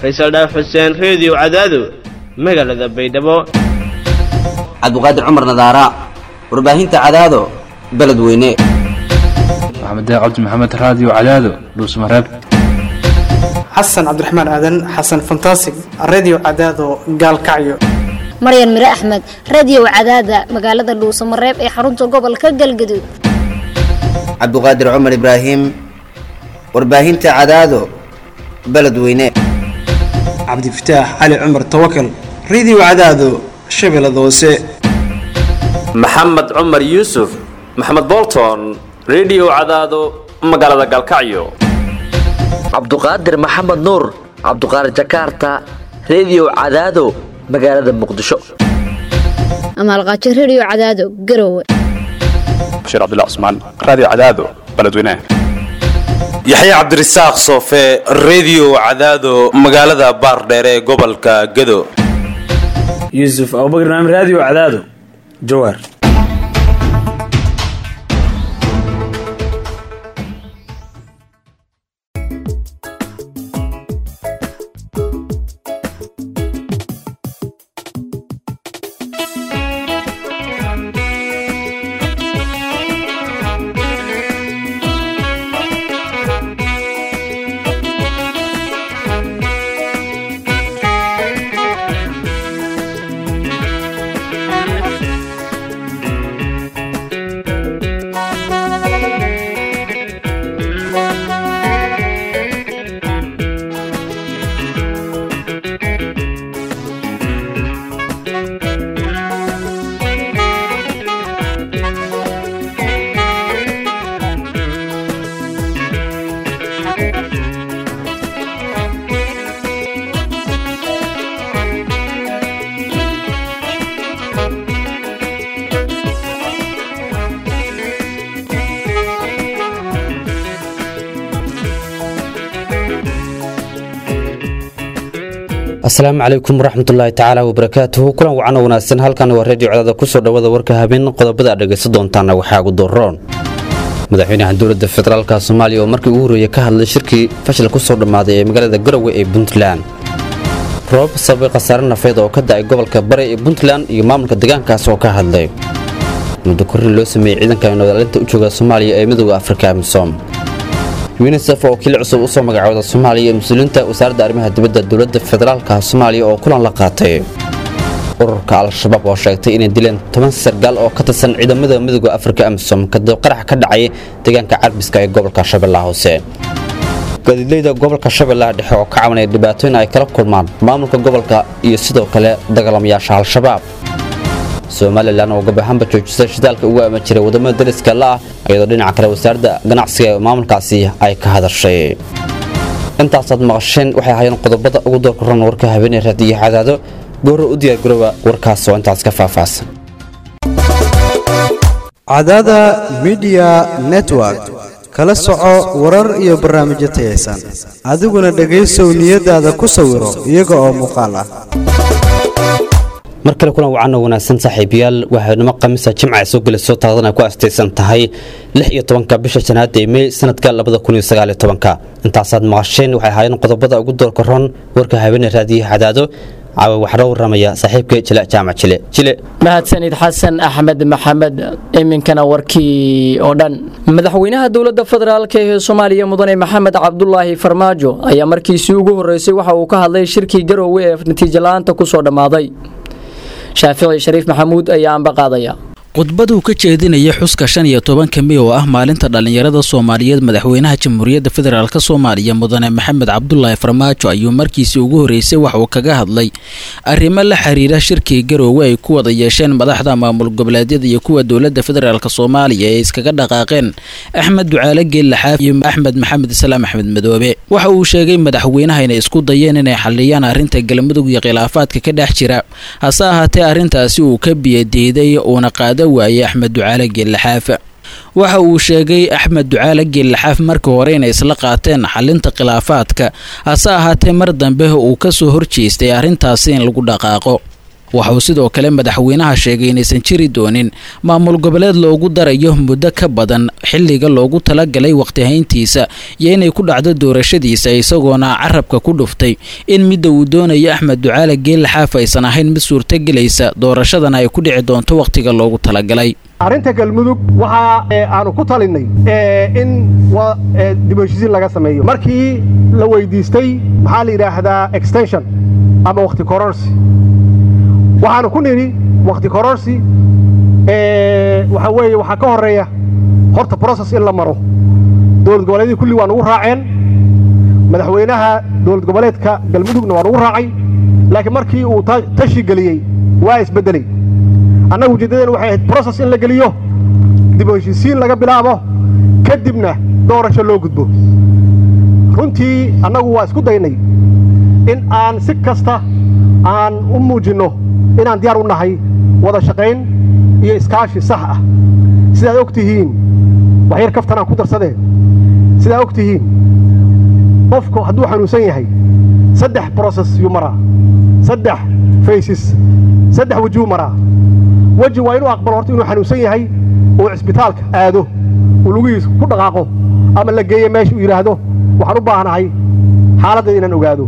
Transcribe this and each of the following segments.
faysal dhaaf xuseen reediyo cadaado magaalada baydhabo cabdiqaadir cumar nadaara warbaahinta cadaado beledweyne maxamed cabdi maxamed raadiyo cadaado dhuusmareeb xasan cabdiraxmaan aadan xasan fantasig redio cadaado gaalkacyo maryan mire axmed radiyow cadaada magaalada dhuusamareeb ee xarunta gobolka galgaduud cabdiqaadir cumar ibraahim warbaahinta cadaado beledweyne cabdifataax cali cumar tawakal redio cadaado shabeellada hoose maxamed cumar yuusuf maxamed bolton redio cadaado magaalada galkacyo cabduqaadir maxamed nuur cabduqaadir jakarta redio cadaado magaalada muqdisho amaalqaajo rediyo cadaado garowe bashiir cabdilla cusmaan raadiyo cadaado beledweynaha yaxya cabdirasaaq soofe redio cadaado magaalada baardheere ee gobolka gado yuusuf abubakr naam raadiyo cadaado jawaar asalaamu calaykum waraxmatullaahi tacaala wabarakaatuhu kulan wacan oo wanaagsan halkan waa reediyo codada kusoo dhawada warka habeen qodobada aad dhegaysan doontaana waxaa ugu doroon madaxweynaha dowladda federaalka soomaaliya oo markii ugu horreeyey ka hadlay shirkii fashil ku soo dhammaaday ee magaalada garowe ee puntland roob sababay khasaare nafeed oo ka da'ay gobolka bare ee puntland iyo maamulka deegaankaas oo ka hadlay muddo korrin loo sameeyey ciidanka nabadaalinta u jooga soomaaliya ee midooda afrika amisom yunisef oo kiil cusub usoo magacooda soomaaliya ee mas-uuliyiinta wasaaradda arrimaha dibadda dowladda federaalka soomaaliya oo kulan la qaatay ururka al-shabaab oo sheegtay inay dileen toban sargaal oo ka tirsan ciidamada midooda afrika amisom kadib qarax ka dhacay deegaanka carbiska ee gobolka shabeellaha hoose gaadiidleyda gobolka shabeellaha dhexe oo ka cabanaya dhibaatooyin ay kala kulmaan maamulka gobolka iyo sidoo kale dagaalamayaasha al-shabaab somalilan oo gabahaanba joojisay shidaalka ugu ama jiray wadamada dariska la ah iyadoo dhinaca kale wasaaradda ganacsiga ee maamulkaasi ay ka hadashay intaasaad maqasheen waxay ahaayeen qodobada ugu doorka ran warka habeenee raadiyo cadaado gooro u diyaargarooba warkaas oo intaas ka faahfaahsan cadaada midiya network kala soco warar iyo barnaamijyo tayaysan adiguna dhegaysow niyadaada ku sawiro iyaga oo muuqaal ah mar kale kulan wacan oo wanaagsan saaxiibayaal waxaynimo khamiisa jimca ay soo gelayso taaqdan ay ku astaysan tahay lix iyo tobanka bisha janaada ee mey sanadka labada kun iyo sagaal iyo tobanka intaasaad maqasheen waxay ahaayeen qodobada ugu doorka ron warka habeene raadiyo cadaado caawa waxaa waramaya saaxiibka jile jaamac jile jile mahadsanid xasan axmed maxamed iminkana warkii oo dhan madaxweynaha dowladda federaalk ee soomaaliya mudane maxamed cabdulaahi farmaajo ayaa markiisii ugu horreysay waxa uu ka hadlay shirkii garoowe ee natiijo la-aanta ku soo dhammaaday shaafici shariif maxamuud ayaa anba qaadaya khudbaduu ka jeedinaya xuska shan iyo tobanka mey oo ah maalinta dhallinyarada soomaaliyeed madaxweynaha jamhuuriyadda federaalk soomaaliya mudane maxamed cabdulaahi farmaajo ayuu markiisii ugu horreysay wax uu kaga hadlay arrimo la xiriira shirkii garoowe ay ku wada yeesheen madaxda maamul goboleedyada iyo kuwa dowladda federaalk soomaaliya ee iskaga dhaqaaqeen axmed ducaale geellaxaaf iyo axmed maxamed islaam axmed madoobe waxa uu sheegay madaxweynaha inay isku dayeen inay xaliyaan arrinta galmudug iyo khilaafaadka ka dhex jira hase ahaatee arrintaasi uu ka biyadiiday uuna qaada waayey axmed ducaale geellaxaaf waxa uu sheegay axmed ducaale geellaxaaf markii hore inay isla qaateen xalinta khilaafaadka hase ahaatee mar dambe uu ka soo horjeestay arrintaasi in lagu dhaqaaqo waxauu sidoo kale madaxweynaha sheegay inaysan jiri doonin maamul goboleed loogu darayo muddo ka badan xilliga loogu talagalay waqti hayntiisa iyo inay ku dhacdo doorashadiisa isagoona carabka ku dhuftay in midda uu doonayo axmed ducaale geelle xaaf aysan ahayn mid suurtagelaysa doorashadana ay ku dhici doonto wakhtiga loogu talagalay arrinta galmudug waxa aanu ku talinay in dib u heshiisiin laga sameeyo markii la weydiistay maxaa la yidhaahdaa extension ama wakhti kororsi waxaanu ku nidhi wakhti kororsi waxa weeye waxaa ka horreeya horta process in la maro dowlad goboleedyadii kulli waa nugu raaceen madaxweynaha dowlad goboleedka galmudugna waa nugu raacay laakiin markii uu tashi geliyey waa isbeddelay annagu ujeeddadeen waxay ahayd brocess in la geliyo dib u heshiisiin laga bilaabo kadibna doorasho loo gudbo runtii annagu waa isku daynay in aan si kasta aan u muujinno inaan diyaar u nahay wada shaqayn iyo iskaashi sax ah sidaad og tihiin waxyar kaftan aan ku darsadee sidaad og tihiin qofku hadduu xanuunsan yahay saddex brocess yuu maraa saddex faysis saddex wejuu maraa weji waa inuu aqbalo horta inuu xanuunsan yahay oo cisbitaalka aado uu lugihiisa ku dhaqaaqo ama la geeyo meesha uu yidhaahdo waxaan u baahanahay xaaladdeeda inaan ogaado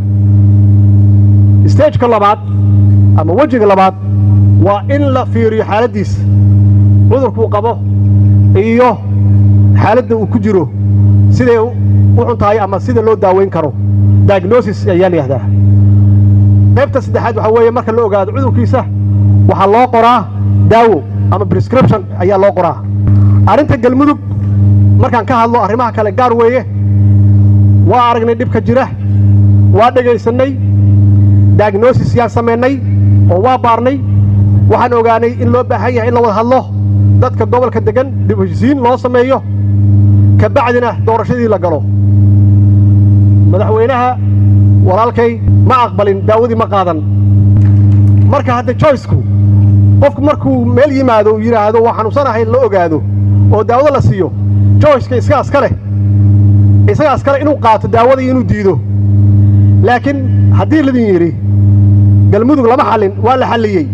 stageka labaad ama wejiga labaad waa in la fiiriyo xaaladdiisa cudurkuu qabo iyo xaaladda uu ku jiro siday u xun tahay ama sida loo daaweyn karo diagnosis ayaa la yihahdaa qaybta saddexaad waxaa weeye marka la ogaado cudurkiisa waxaa loo qoraa daawo ama prescription ayaa loo qoraa arrinta galmudug markaan ka hadlo arrimaha kale gaar weeye waa aragnay dhibka jira waa dhegaysannay diagnosis yaan samaynay oo waa baarnay waxaan ogaanay in loo baahan yahay in la wada hadlo dadka gobolka deggan dib heshisiin loo sameeyo ka bacdina doorashadii la galo madaxweynaha walaalkay ma aqbalin daawadii ma qaadan marka hadda joyceku qofku markuu meel yimaado uu yidhaahdo waa xanuunsanahay la ogaado oo daawado la siiyo joyceka iska aska leh isaga askale inuu qaato daawadii inuu diido laakiin haddii ladin yidhi galmudug lama xallin waa la xalliyey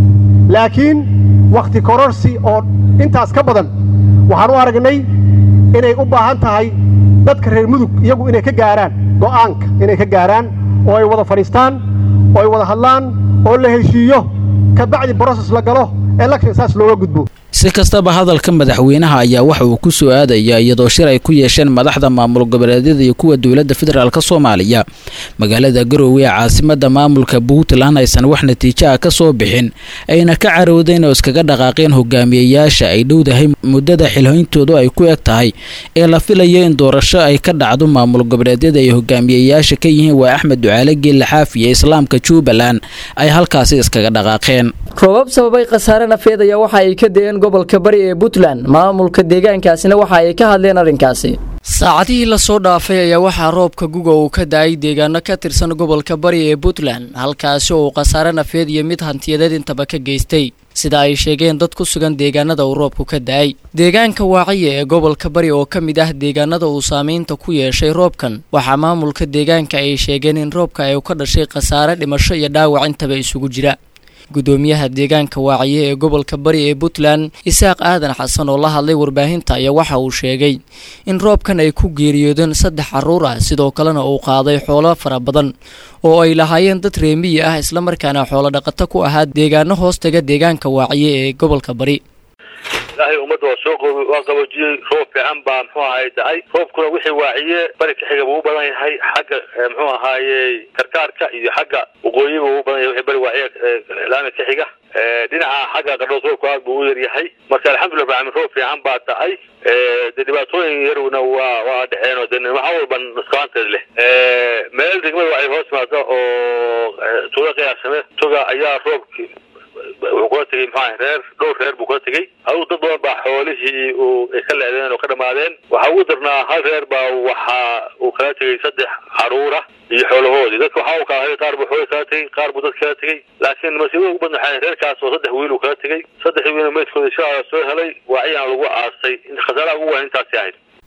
laakiin wakhti kororsi oo intaas ka badan waxaan u aragnay inay u baahan tahay dadka reer mudug iyagu inay ka gaaraan go'aanka inay ka gaaraan oo ay wada fadhiistaan oo ay wada hadlaan oo la heshiiyo ka bacdi broses la galo election saas looga gudbo si kastaba hadalka madaxweynaha ayaa waxa uu ku soo aadaya iyadoo shir ay ku yeesheen madaxda maamul goboleedyada iyo kuwa dowladda federaalk soomaaliya magaalada garoowe ee caasimada maamulka puntland aysan wax natiijo ah ka soo bixin ayna ka carowdeen oo iskaga dhaqaaqeen hogaamiyayaasha ay dhowdahay muddada xilhayntoodu ay ku eg tahay ee la filayo in doorasho ay ka dhacdo maamul goboleedyada ay hogaamiyayaasha ka yihiin waa axmed ducaale geelle xaafi iyo islaamka jubbaland ay halkaasi iskaga dhaqaaqeen roobab sababay khasaare nafeed ayaa waxa ay ka deeen gobolka bari ee puntland maamulka deegaankaasina waxa ay ka hadleen arrinkaasi saacadihii lasoo dhaafay ayaa waxaa roobka guga uu ka da-ay deegaano ka tirsan gobolka bari ee puntland halkaasi oo uu khasaare nafeed iyo mid hantiyadeed intaba ka geystay sida ay sheegeen dad ku sugan deegaanada uu roobku ka da-ay deegaanka waaciya ee gobolka bari oo ka mid ah deegaanada uu saamaynta ku yeeshay roobkan waxaa maamulka deegaanka ay sheegeen in roobka ay ka dhashay khasaare dhimasho iyo dhaawac intaba isugu jira gudoomiyaha deegaanka waaciye ee gobolka bari ee puntland isaaq aadan xasan oo la hadlay warbaahinta ayaa waxa uu sheegay in roobkan ay ku geeriyoodeen saddex carruur ah sidoo kalena uu qaaday xoolo fara badan oo ay lahaayeen dad reemiyi ah islamarkaana xoolo dhaqato ku ahaa deegaano hoostaga deegaanka waaciye ee gobolka bari ilaahay ummadda waa soo qoob waa qaboojiyey roob fiican baa muxuu ahaye dahay roobkuna wixii waaciye bari ka xiga buu u badan yahay xagga muxuu ahaaye karkaarka iyo xagga waqooyi buu u badan yahay wixii bari waaciye laami ka xiga dhinaca xagga qardhoos roobku aad buu u yar yahay marka alxamdulillah bacmin roob fiican baa tahay de dhibaatooyin yaruna waa waa dhexeen oo de waxa walba nusqaanteed leh meel degmada waxay hoos timaada oo tuulo qiyaasame toga ayaa roobki wuxuu kula tegey muxuu reer dhowr reer buu kula tegey adigu dad badan baa xoolihii uu ay ka leedeen oo ka dhamaadeen waxaa ugu darnaa hal reer baa waxa uu kala tegey saddex caruura iyo xoolahoodii dadka waxaa uu kala hay qaar buu xooli kala tegey qaar buu dad kala tegey laakiin masiibada ugu badna waxay reerkaas oo saddex wiil uu kala tegey saddexdii wiilna meydkooda insha allah soo helay waaciyana lagu aasay khasaaraha ugu weyn intaasi ahayd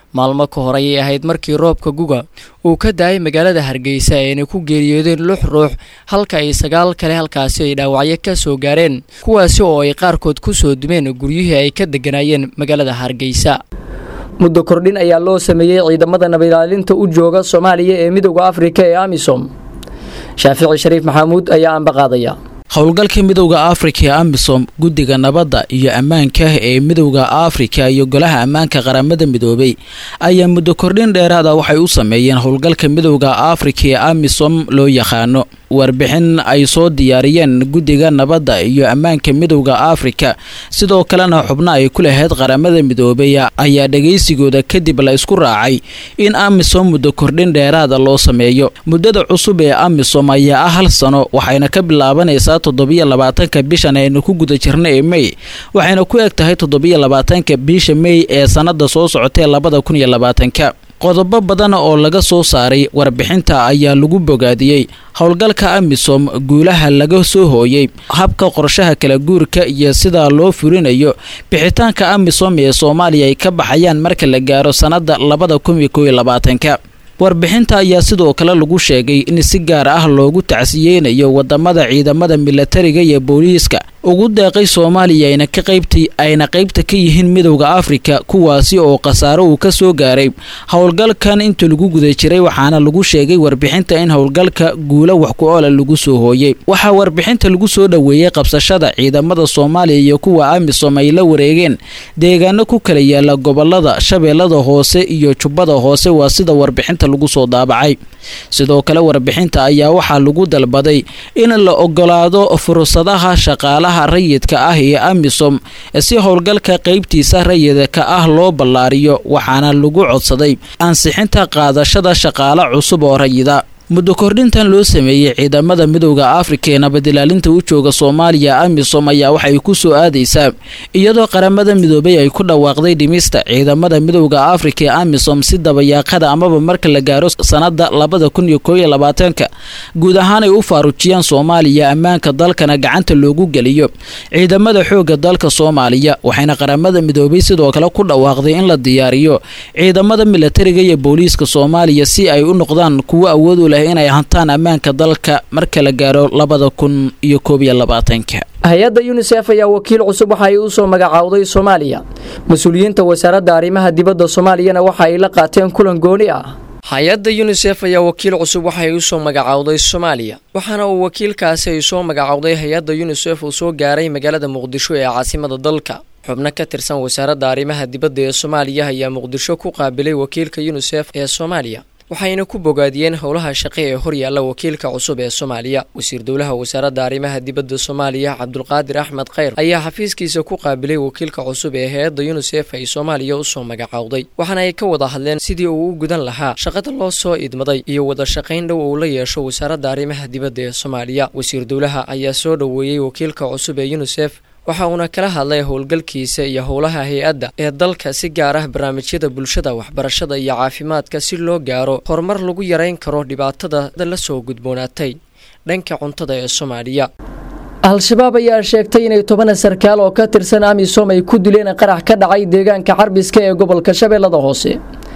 maalmo ka hor ayay ahayd markii roobka guga uu ka daayay magaalada hargeysa ayna ku geeriyoodeen lix ruux halka ay sagaal kale halkaasi ay dhaawacyo ka soo gaareen kuwaasi oo ay qaarkood ku soo dumeen guryihii ay ka degganaayeen magaalada hargeysa muddo kordhin ayaa loo sameeyey ciidamada nabadilaalinta u jooga soomaaliya ee midooda afrika ee amisom shaafici shariif maxamuud ayaa ambaqaadaya howlgalka midowda afrika ee amisom guddiga nabadda iyo ammaanka ee midowda afrika iyo golaha ammaanka qaramada midoobay ayaa muddo kordhin dheeraada waxay u sameeyeen howlgalka midowda afrika ee amisom loo yaqaano warbixin ay soo diyaariyeen guddiga nabadda iyo ammaanka midowda afrika sidoo kalena xubno ay ku lahayd qaramada midoobay ayaa dhagaysigooda kadib la isku raacay in amisom muddo kordhin dheeraada loo sameeyo muddada cusub ee amisom ayaa ah hal sano waxayna ka bilaabanaysaa toddobiyo labaatanka bishan aynu ku guda jirna ee mey waxayna ku eg tahay toddobiyo labaatanka bisha mey ee sannada soo socotee labada kun iyo labaatanka qodobo badan oo laga soo saaray warbixinta ayaa lagu bogaadiyey howlgalka amisom guulaha laga soo hooyey habka qorshaha kala guurka iyo sida loo furinayo bixitaanka amisom ee soomaaliya ay ka baxayaan marka la gaaro sannada labada kun iyo kow iyo labaatanka warbixinta ayaa sidoo kale lagu sheegay in si gaar ah loogu tacsiyeynayo wadamada ciidamada milatariga iyo booliiska ugu deeqay soomaaliya ayna ka qaybtay ayna qaybta ka yihiin midowda afrika kuwaasi oo khasaaro uu ka soo gaaray howlgalkan inta lagu guda jiray waxaana lagu sheegay warbixinta in howlgalka guula wax ku oola lagu soo hooyey waxaa warbixinta lagu soo dhoweeyey qabsashada ciidamada soomaaliya iyo kuwa amisom ay la wareegeen deegaano ku kala yaala gobolada shabeellada hoose iyo jubbada hoose waa sida warbixinta lagu soo daabacay sidoo kale warbixinta ayaa waxaa lagu dalbaday in la ogolaado fursadaha shaqaalaha rayidka ah ee amisom si howlgalka qaybtiisa rayidka ah loo ballaariyo waxaana lagu codsaday ansixinta qaadashada shaqaale cusub oo rayida muddo kordhintan loo sameeyey ciidamada midowda afrika ee nabadilaalinta u jooga soomaaliya amisom ayaa waxay ku soo aadaysaa iyadoo qaramada midoobay ay ku dhawaaqday dhimista ciidamada midowda afrika ee amisom si dabayaaqada amaba marka la gaaro sannada labada kun iyo koob iyo labaatanka guud ahaan ay u faarujiyaan soomaaliya ammaanka dalkana gacanta loogu geliyo ciidamada xoogga dalka soomaaliya waxayna qaramada midoobay sidoo kale ku dhawaaqday in la diyaariyo ciidamada milatariga iyo booliiska soomaaliya si ay u noqdaan kuwo awood u leh inay hantaan ammaanka dalka marka la gaaro labada kun iyo koob iyo labaatanka hay-adda yunisef ayaa wakiil cusub waxa ay u soo magacaawday soomaaliya mas-uuliyiinta wasaaradda arrimaha dibadda soomaaliyana waxa ay la qaateen kulan gooni ah hay-adda yunisef ayaa wakiil cusub waxa ay u soo magacaawday soomaaliya waxaana uu wakiilkaasi ay soo magacaawday hay-adda yunisef uu soo gaaray magaalada muqdisho ee caasimada dalka xubno ka tirsan wasaaradda arrimaha dibadda ee soomaaliya ayaa muqdisho ku qaabilay wakiilka yunisef ee soomaaliya waxayna ku bogaadiyeen howlaha shaqe ee horyaalla wakiilka cusub ee soomaaliya wasiir dowlaha wasaaradda arrimaha dibadda soomaaliya cabdulqaadir axmed khayr ayaa xafiiskiisa ku qaabilay wakiilka cusub ee hay-adda yunisef ay soomaaliya usoo magacaawday waxaana ay ka wada hadleen sidii uu u gudan lahaa shaqada loo soo idmaday iyo wada shaqayn dhow uu la yeesho wasaaradda arrimaha dibadda ee soomaaliya wasiir dowlaha ayaa soo dhoweeyey wakiilka cusub ee yunisef waxa uuna kala hadlay howlgalkiisa iyo howlaha hay-adda ee dalka si gaar ah barnaamijyada bulshada waxbarashada iyo caafimaadka si loo gaaro horumar lagu yarayn karo dhibaatada la soo gudboonaatay dhanka cuntada ee soomaaliya al-shabaab ayaa sheegtay inay toban sarkaal oo ka tirsan amisom ay ku dileen qarax ka dhacay deegaanka carbiska ee gobolka shabeellada hoose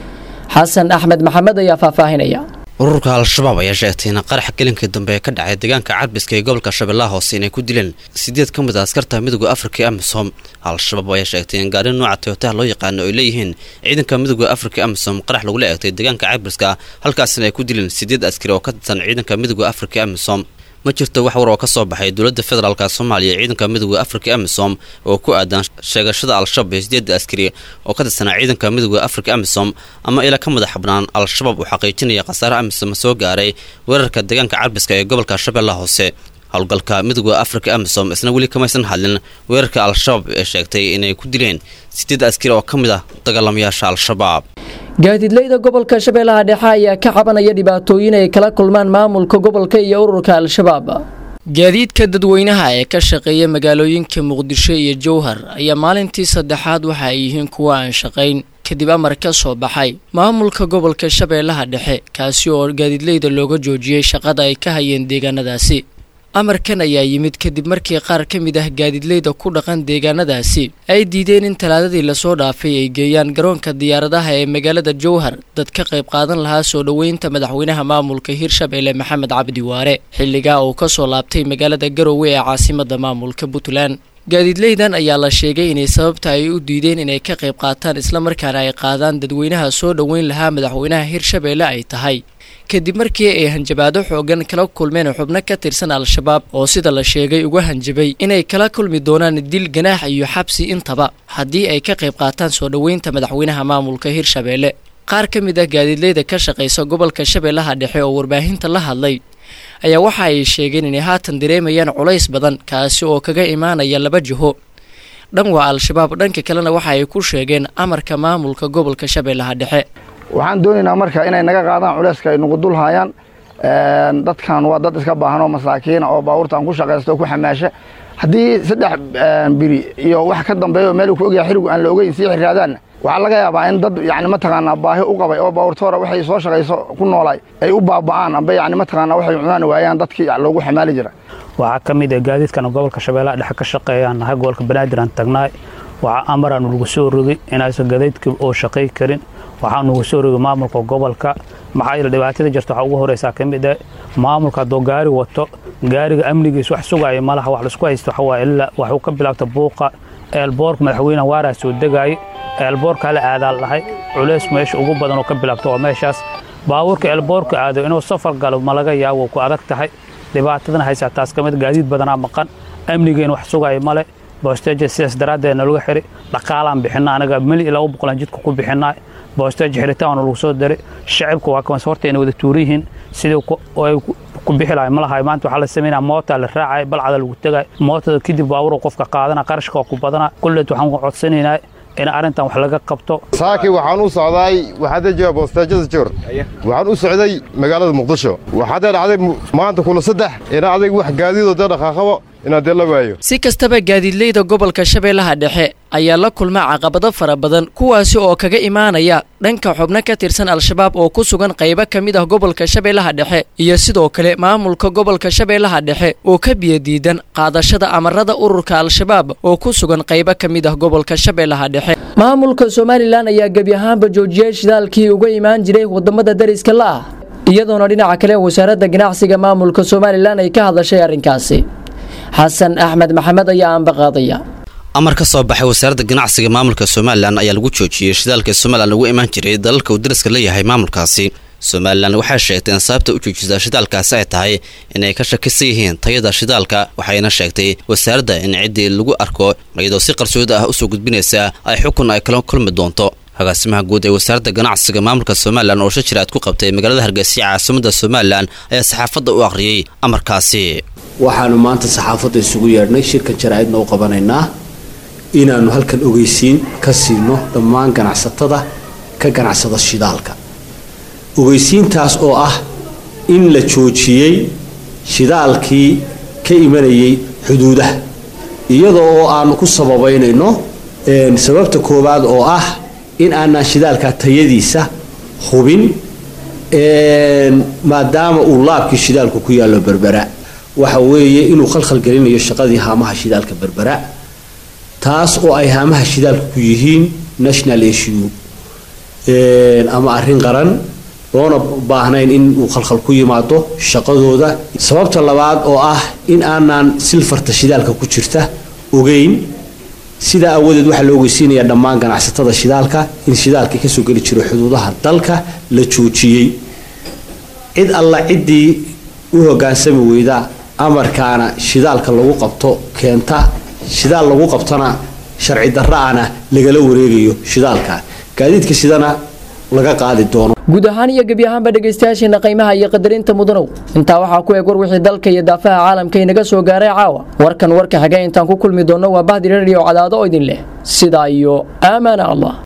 xasan axmed maxamed ayaa faahfaahinaya ururka al-shabaab ayaa sheegtay in qarax gelinkii dambe ee ka dhacay deegaanka carbiska ee gobolka shabeellaha hoose inay ku dileen sideed ka mid a askarta midooda afrika ee amisom al-shabaab ayaa sheegtay in gaari nooca toyotaha loo yaqaano ay leeyihiin ciidanka midooda afrika ee amisom qarax lagula eegtay deegaanka carbiska halkaasina ay ku dileen sideed askari oo ka tirsan ciidanka midooda afrika ee amisom ma jirto wax war oo ka soo baxay dowladda federaalka soomaaliya ciidanka midooda afrika amisom oo ku aadan sheegashada al-shabaab ee sideedda askari oo ka tirsanaa ciidanka midooda afrika amisom ama ila ka madax bannaan al-shabaab uu xaqiijinaya khasaare amisom soo gaaray weerarka deegaanka carbiska ee gobolka shabeellaha hoose howlgalka midooda afrika amisom isna weli kamaysan hadlin weerarka al-shabaab ee sheegtay inay ku dileen sideed askari oo ka mid ah dagaalamayaasha al-shabaab gaadiidleyda gobolka shabeellaha dhexe ayaa ka cabanaya dhibaatooyin ay kala kulmaan maamulka gobolka iyo ururka al-shabaab gaadiidka dadweynaha ee ka shaqeeya magaalooyinka muqdisho iyo jowhar ayaa maalintii saddexaad waxa ay yihiin kuwa aan shaqayn kadib amar ka soo baxay maamulka gobolka shabeellaha dhexe kaasi oo gaadiidleyda looga joojiyey shaqada ay ka hayeen deegaanadaasi amarkan ayaa yimid kadib markii qaar ka mid ah gaadiidleyda ku dhaqan deegaanadaasi ay diideen in talaadadii lasoo dhaafay ay geeyaan garoonka diyaaradaha ee magaalada jowhar dad ka qayb qaadan lahaa soo dhoweynta madaxweynaha maamulka hirshabelle maxamed cabdi waare xilligaa uu ka soo laabtay magaalada garowe ee caasimada maamulka puntland gaadiidleydan ayaa la sheegay inay sababta ay u diideen inay ka qayb qaataan islamarkaana ay qaadaan dadweynaha soo dhoweyn lahaa madaxweynaha hirshabelle ay tahay kadib markii ay hanjabaado xoogan kala kulmeen xubno ka tirsan al-shabaab oo sida la sheegay uga hanjabay inay kala kulmi doonaan dil ganaax iyo xabsi intaba haddii ay ka qayb qaataan soo dhoweynta madaxweynaha maamulka hirshabelle qaar ka mid ah gaadiidleyda ka shaqaysa gobolka shabeellaha dhexe oo warbaahinta la hadlay ayaa waxa ay sheegeen inay haatan dareemayaan culays badan kaasi oo kaga imaanaya laba jiho dhan waa al-shabaab dhanka kalena waxa ay ku sheegeen amarka maamulka gobolka shabeellaha dhexe waxaan doonaynaa marka inay naga qaadaan culayska ay nagu dul hayaan dadkan waa dad iska baahan oo masaakiina oo baabuurtaan ku shaqaysta oo ku xamaasha haddii saddex biri iyo wax ka dambeeya oo meel ku ogyahay xirigu aan la ogeyn sii xiraadaanna waxaa laga yaabaa in dad yani mataqaanaa baahi u qabay oo baabuurtoora waxay soo shaqayso ku noolaay ay u baaba'aan amba yani mataqaanaa waxay cunaan waayaan dadkii loogu xamaali jira waxaa ka mid ah gaadiidkan gobolka shabeellaha dhexe ka shaqeeyaan nahay gobolka banaadir aan tagnaay waxaa amaraanu lagu soo rogay inaysan gadaydka oo shaqay karin waxaa nugu soo rogay maamulka gobolka maxaa yeele dhibaatada jirta waxaa ugu horeysaa ka mid ah maamulka hadduu gaari wato gaariga amnigiis wax sugaya malaha wax laisku haysto waxa waaye ilaa waxuu ka bilaabta buuqa eelboorka madaxweynaha waaraa soo degaayay eelboorka hala aadaal dhahay culays meesha ugu badan oo ka bilaabta waa meeshaas baabuurka eelboorka aado inuu safar galo ma laga yaabo ku adag tahay dhibaatadana haysaa taas ka mid gaadiid badanaa maqan amnigeena wax sugaya male boosteeja sidaas daraaddeed nalagu xiri dhaqaalaan bixina anaga mili laba boqolan jidka ku bixinaa boosteeja xiritaan lagu soo diray shacibka waa kamas horta inay wada tuuran yihiin sidii ay ku bixi lahay ma lahay maanta waxaa la sameynaa moota la raacay balcada lagu tegay mootada kadib baaburo qofka qaadana qarashka waa ku badana kulleed waxaan ku codsanaynaa in arrintan wax laga qabto saaki waxaan u socday waxaad jooga boosteejada joor waxaan u socday magaalada muqdisho waxaadee dhacday maanta kula saddex ina adag wax gaadiidoo dee dhaqaaqabo inaad dee la waayo si kastaba gaadiidleyda gobolka shabeellaha dhexe ayaa la kulma caqabado fara badan kuwaasi oo kaga imaanaya dhanka xubno ka tirsan al-shabaab oo ku sugan qaybo ka mid ah gobolka shabeellaha dhexe iyo sidoo kale maamulka gobolka shabeellaha dhexe oo ka biyadiidan qaadashada amarada ururka al-shabaab oo ku sugan qaybo ka mid ah gobolka shabeellaha dhexe maamulka somalilan ayaa gebi ahaanba joojiyey shidaalkii uga imaan jiray wadamada dariska la ah iyadoona dhinaca kale wasaaradda ganacsiga maamulka somalilan ay ka hadashay arrinkaasi xasan axmed maxamed ayaa aanbaqaadaya amar ka soo baxay wasaaradda ganacsiga maamulka somalilan ayaa lagu joojiyey shidaalka somalilan lagu imaan jiray dalalka uu dariska leeyahay maamulkaasi somalilan waxay sheegtay in sababta u joojisa shidaalkaasi ay tahay inay ka shakisan yihiin tayada shidaalka waxayna sheegtay wasaaradda in ciddii lagu arko iyadoo si qarsoodi ah usoo gudbinaysa ay xukun ay kala kulmi doonto agaasimaha guud ee wasaaradda ganacsiga maamulka somalilan oo shajir aad ku qabtay magaalada hargeysa caasimada somalilan ayaa saxaafadda u akhriyey amarkaasi waxaanu maanta saxaafadda isugu yeedhnay shirkan jaraa'idna u qabanaynaa inaannu halkan ogeysiin ka siino dhammaan ganacsatada ka ganacsada shidaalka ogeysiintaas oo ah in la joojiyey shidaalkii ka imanayay xuduudaha iyadoo oo aanu ku sababaynayno sababta koowaad oo ah in aanaan shidaalka tayadiisa hubin maadaama uu laabkii shidaalku ku yaallo berbera waxa weeye inuu khalkhal gelinayo shaqadii haamaha shidaalka berbera taas oo ay haamaha shidaalka ku yihiin national issue ama arrin qaran loona baahnayn in uu khalkhal ku yimaado shaqadooda sababta labaad oo ah in aanaan silfarta shidaalka ku jirta ogeyn sidaa awadeed waxaa la ogeysiinayaa dhammaan ganacsatada shidaalka in shidaalkii kasoo geli jiro xuduudaha dalka la joojiyey cid alla ciddii u hogaansami weyda amarkaana shidaalka lagu qabto keenta shidaal lagu qabtona sharci darra-ana lagala wareegayo shidaalka gaadiidka sidana laga qaadi doono guud ahaan iyo gebi ahaanba dhegaystayaasheena qiimaha iyo qadarinta mudanow intaa waxaa ku eeg war wixii dalka iyo daafaha caalamka inaga soo gaaray caawa warkan warka xigay intaan ku kulmi doonno waa bahdi radio cadaado oo idin leh sidaa iyo aamaana allah